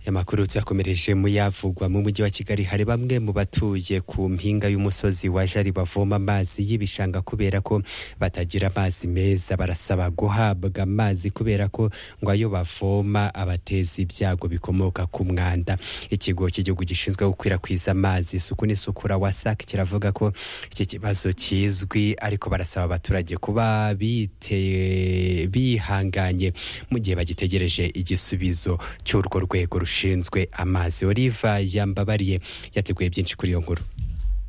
amakuru tuyakomereje mu yavugwa mu mujyi wa kigali hari bamwe mu batuye ku mpinga y'umusozi wa jari bavoma amazi y'ibishanga kubera ko batagira amazi meza barasaba guhabwa amazi kubera ko ngo ayo bavoma abateza ibyago bikomoka ku mwanda ikigo cy'igihugu gishinzwe gukwirakwiza amazi isuku n'isukura wasake kiravuga ko iki kibazo kizwi ariko barasaba abaturage kuba bite- bihanganye mu gihe bagitegereje igisubizo cy'urwo rwego rushinzwe amazi oliva yambabariye yateguye byinshi kuri iyo nkuru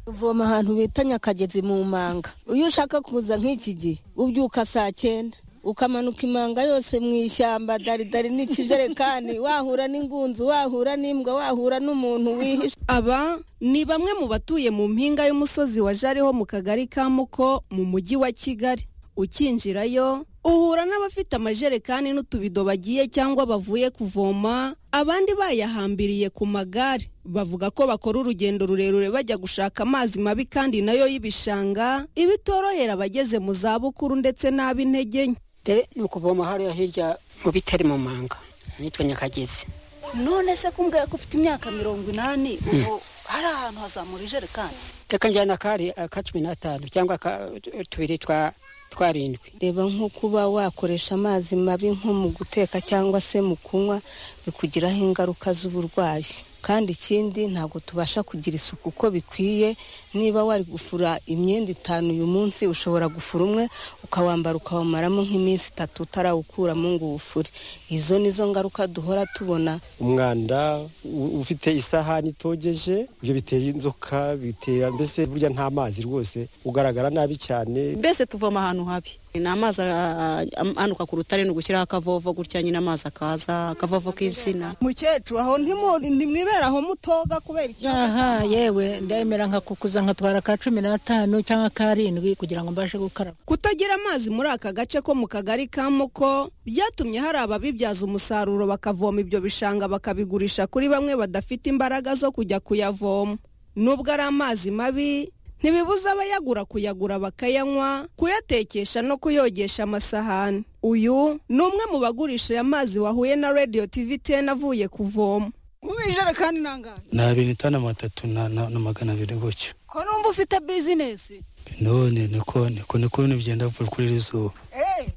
uvoma ahantu bita nyakagezi mu manga iyo ushaka kuza nk'iki gihe ubyuka saa cyenda ukamanuka imanga yose mu ishyamba daridari n'ikijerekani wahura n'ingunzu wahura n'imbwa wahura n'umuntu wihishe Aba ni bamwe mu batuye mu mpinga y'umusozi wa Jariho mu kagari ka Muko mu mujyi wa Kigali. Ukinjirayo uhura n'abafite amajerekani n'utubido bagiye cyangwa bavuye kuvoma, abandi bayahambiriye ku magare. Bavuga ko bakora urugendo rurerure bajya gushaka amazi mabi kandi nayo y'ibishanga, ibitorohera abageze mu zabukuru ndetse n'ab'intege nke. dore ni ukuvoma hariya hirya mu bitari mu manga nitwa nyakagezi none se kumbwira ko ufite imyaka mirongo inani ubu hari ahantu hazamura ijerekani reka njyana akari ka cumi n'atanu cyangwa aka- tubiri twa twarindwi reba nko kuba wakoresha amazi mabi nko mu guteka cyangwa se mu kunywa bikugiraho ingaruka z'uburwayi kandi ikindi ntabwo tubasha kugira isuku uko bikwiye niba wari gufura imyenda itanu uyu munsi ushobora gufura umwe ukawambara ukawumaramo nk'iminsi itatu utarawukuramo ngo uwufure izo ni zo ngaruka duhora tubona umwanda u- ufite isahani itogeje ibyo bitera inzoka bitera mbese burya nta mazi rwose ugaragara nabi cyane mbese tuvoma ahantu habi ni amazi ah, am- anuka ku rutare ni ugushyiraho akavovo gutya nyine amazi akaza akavovo k'insina mukecuru aho ntimwibera aho mutoga kubera iki aha yewe ndemera nkakukuza nkatwara ka cumi n'atanu cyangwa karindwi kugira ngo mbashe gukaraba Kutagira amazi muri aka gace ko mu kagari ka Muko byatumye hari ababibyaza umusaruro bakavoma ibyo bishanga bakabigurisha kuri bamwe badafite imbaraga zo kujya kuyavoma. Nubwo ari amazi mabi, ntibibuza abayagura kuyagura bakayanywa, kuyatekesha no kuyogesha amasahani. Uyu ni umwe mu bagurisha aya mazi wahuye na Radio TV 10 avuye kuvoma. ubu ijerekani ni angahe ni abiri itanu amatatu na na- na magana abiri gutyo ko numva ufite bizinesi none niko niko niko bintu bigenda buri kuri iri zuba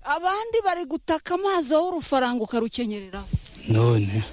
abandi bari gutaka amazi wowe urufaranga ukarukenyereraho none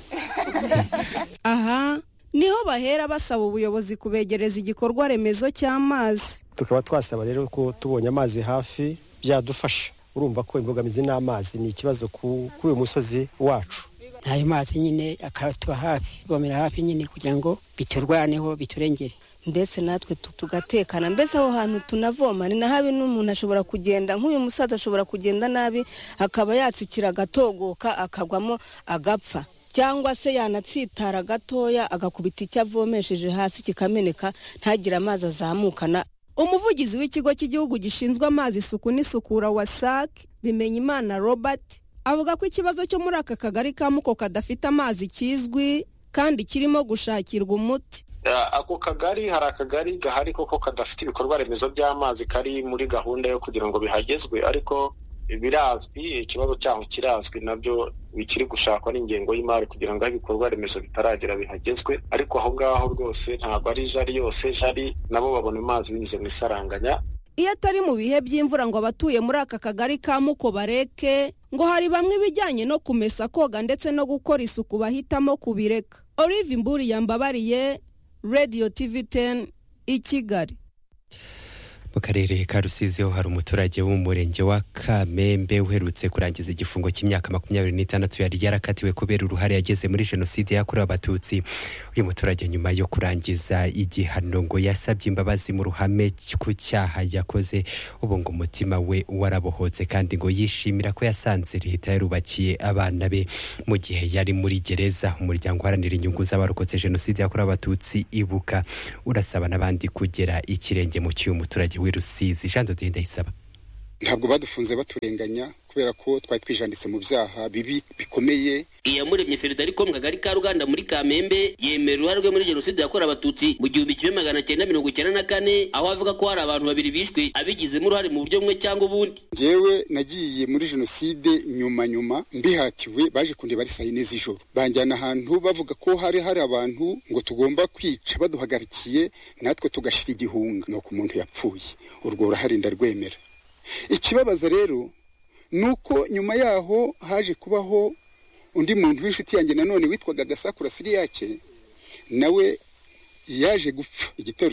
Aha niho bahera basaba ubuyobozi kubegereza igikorwa remezo cy'amazi. tukaba twasaba rero ko tubonye amazi hafi byadufasha urumva ko imbogamizi n'amazi ni ikibazo ku- kuri uyu musozi wacu ayo mazi nyine akatuba hafi ivomera hafi nyine kugira ngo biturwaneho biturengere ndetse natwe tu- tugatekana mbese aho hantu tunavoma ni na habi n'umuntu ashobora kugenda nk'uyu musaza ashobora kugenda nabi akaba yatsikira agatogoka akagwamo agapfa cyangwa se yanatsitara gatoya agakubita icyo avomesheje hasi kikameneka ntagire amazi azamukana umuvugizi w'ikigo cy'igihugu gishinzwe amazi isuku n'isukura wasac bimenyimana robert avuga ko ikibazo cyo muri aka kagari ka muko kadafite amazi kizwi kandi kirimo gushakirwa umuti Ah, ako kagari hari akagari gahari koko kadafite ibikorwa remezo by'amazi kari muri gahunda yo kugira ngo bihagezwe ariko birazwi ikibazo cyaho kirazwi nabyo bikiri gushakwa n'ingengo y'imari kugira ngo aho ibikorwa remezo bitaragera bihagezwe ariko aho ngaho rwose ntabwo ari jari yose jari nabo babona amazi binyuze mu isaranganya iyo atari mu bihe by'imvura ngo abatuye muri aka kagari ka muko bareke ngo hari bamwe ibijyanye no kumesa koga ndetse no gukora isuku bahitamo kubireka olive imburi yambabariye radio tv 10 i kigali mu karere ka rusizi ho hari umuturage wo mu murenge wa kamembe uherutse kurangiza igifungo cy'imyaka makumyabiri n'itandatu yari yarakatiwe kubera uruhare yagize muri jenoside yakorewe abatutsi uyu muturage nyuma yo kurangiza igihano ngo yasabye imbabazi mu ruhame ku cyaha yakoze ubu ngo umutima we warabohotse kandi ngo yishimira ko yasanze leta yarubakiye abana be mu gihe yari muri gereza umuryango uharanira inyungu z'abarokotse jenoside yakorewe abatutsi ibuka urasaba n'abandi kugera ikirenge mu cy'uyu muturage w'i rusizi jean de dieu ndayisaba ntabwo badufunze baturenganya kubera ko twari twijanditse mu byaha bibi bikomeye iyamuremye feridariko mu kagari ka ruganda muri kamembe yemera uruhare rwe muri jenoside yakorewe abatutsi mu gihumbi kimwe magana cyenda mirongo icyenda na kane aho avuga ko hari abantu babiri bishwe abigizemo uruhare mu buryo bumwe cyangwa ubundi njyewe nagiye muri jenoside nyuma nyuma mbihatiwe baje kundeba ari saa yine z'ijoro banjyana ahantu bavuga ko hari hari abantu ngo tugomba kwica baduhagarikiye natwe tugashira igihunga ni uko umuntu yapfuye urwo ruhare ndarwemera ikibabaza rero ni uko nyuma yaho haje kubaho undi muntu w'inshuti yanjye nanone witwaga gasakura siriyake nawe yaje gupfa igitero